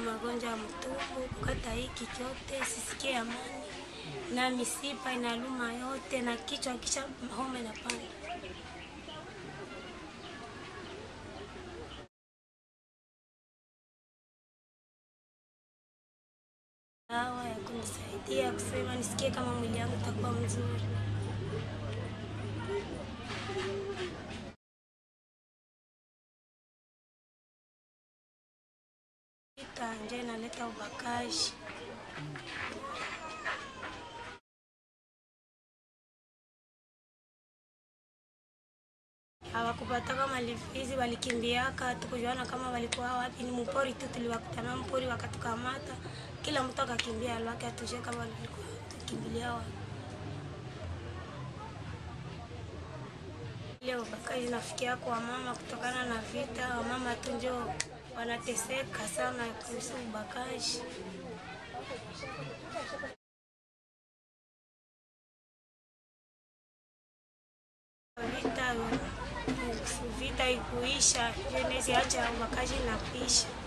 magonjwa ya mtumbo, kukata hiki chote, sisikie amani na misipa inaluma yote na kichwa kisha homa inapanda. Dawa ya kunisaidia kusema nisikie kama mwili yangu itakuwa mzuri. Vita ndio inaleta ubakaji. hawakupata kama lifizi walikimbiaka, tukujuana kama walikuwa wapi. Ni mpori tu tuliwakutana mpori, wakatukamata, kila mtu akakimbia alwake, atujue kama walikuwa tukimbilia wapi. Ile ubakaji nafikia kwa mama kutokana na vita, wamama tu ndio wanateseka sana kuhusu ubakaji. Vita vita ikuisha, ndio inaweza acha ubakaji na kuisha.